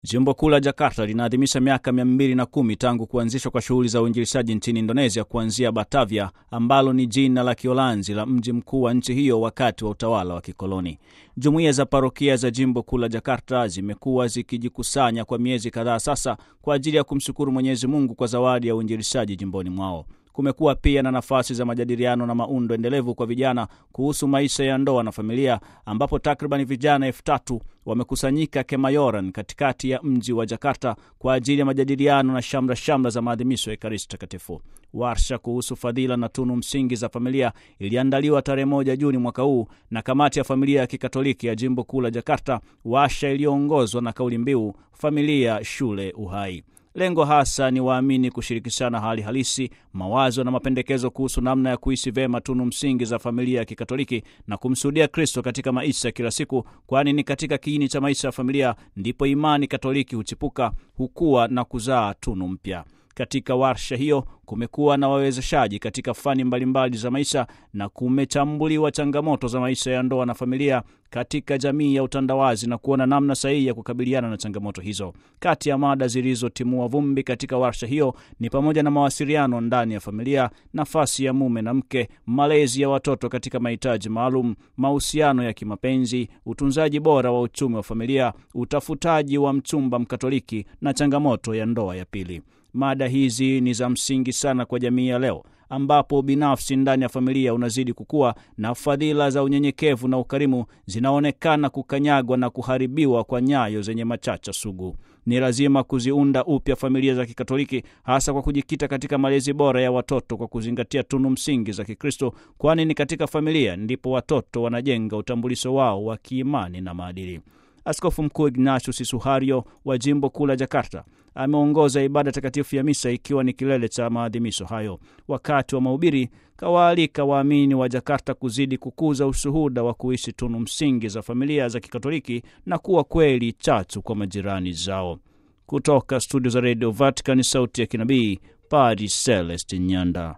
Jimbo kuu la Jakarta linaadhimisha miaka mia mbili na kumi tangu kuanzishwa kwa shughuli za uinjilishaji nchini Indonesia kuanzia Batavia ambalo ni jina la Kiolanzi la mji mkuu wa nchi hiyo wakati wa utawala wa kikoloni. Jumuiya za parokia za jimbo kuu la Jakarta zimekuwa zikijikusanya kwa miezi kadhaa sasa kwa ajili ya kumshukuru Mwenyezi Mungu kwa zawadi ya uinjilishaji jimboni mwao. Kumekuwa pia na nafasi za majadiliano na maundo endelevu kwa vijana kuhusu maisha ya ndoa na familia, ambapo takriban vijana elfu tatu wamekusanyika Kemayoran, katikati ya mji wa Jakarta kwa ajili ya majadiliano na shamra shamra za maadhimisho ya Ekaristi Takatifu. Warsha kuhusu fadhila na tunu msingi za familia iliandaliwa tarehe moja Juni mwaka huu na kamati ya familia ya kikatoliki ya jimbo kuu la Jakarta, warsha iliyoongozwa na kauli mbiu familia, shule, uhai. Lengo hasa ni waamini kushirikishana hali halisi, mawazo na mapendekezo kuhusu namna ya kuishi vyema tunu msingi za familia ya Kikatoliki na kumshuhudia Kristo katika maisha ya kila siku, kwani ni katika kiini cha maisha ya familia ndipo imani Katoliki huchipuka, hukua na kuzaa tunu mpya. Katika warsha hiyo kumekuwa na wawezeshaji katika fani mbalimbali za maisha na kumechambuliwa changamoto za maisha ya ndoa na familia katika jamii ya utandawazi na kuona namna sahihi ya kukabiliana na changamoto hizo. Kati ya mada zilizotimua vumbi katika warsha hiyo ni pamoja na mawasiliano ndani ya familia, nafasi ya mume na mke, malezi ya watoto katika mahitaji maalum, mahusiano ya kimapenzi, utunzaji bora wa uchumi wa familia, utafutaji wa mchumba Mkatoliki na changamoto ya ndoa ya pili. Mada hizi ni za msingi sana kwa jamii ya leo ambapo binafsi ndani ya familia unazidi kukua na fadhila za unyenyekevu na ukarimu zinaonekana kukanyagwa na kuharibiwa kwa nyayo zenye machacha sugu. Ni lazima kuziunda upya familia za Kikatoliki, hasa kwa kujikita katika malezi bora ya watoto kwa kuzingatia tunu msingi za Kikristo, kwani ni katika familia ndipo watoto wanajenga utambulisho wao wa kiimani na maadili. Askofu Mkuu Ignatius Suhario wa jimbo kuu la Jakarta ameongoza ibada takatifu ya misa ikiwa ni kilele cha maadhimisho hayo. Wakati wa mahubiri, kawaalika waamini wa Jakarta kuzidi kukuza ushuhuda wa kuishi tunu msingi za familia za Kikatoliki na kuwa kweli chachu kwa majirani zao. Kutoka studio za redio Vatican, sauti ya kinabii, Padre Celeste Nyanda.